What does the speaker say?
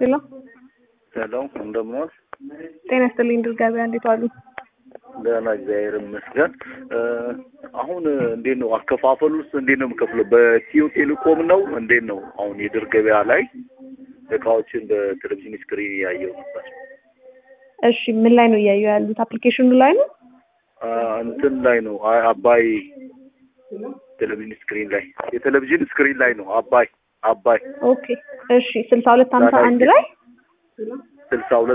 ሄሎ ሄሎ እንደምን ዋልሽ? ጤና ይስጥልኝ ድር ገበያ እንዴት ዋሉ? ደህና እግዚአብሔር ይመስገን። አሁን እንዴት ነው አከፋፈሉስ? እንዴት ነው የምከፍለው? በኢትዮ ቴሌኮም ነው እንዴት ነው? አሁን የድር ገበያ ላይ እቃዎችን በቴሌቪዥን ስክሪን እያየሁ ነበር። እሺ ምን ላይ ነው እያዩ ያሉት? አፕሊኬሽኑ ላይ ነው? አ፣ እንትን ላይ ነው አይ አባይ ቴሌቪዥን ስክሪን ላይ የቴሌቪዥን ስክሪን ላይ ነው አባይ አባይ ኦኬ እሺ ስልሳ ሁለት ሀምሳ አንድ ላይ ስልሳ ሁለት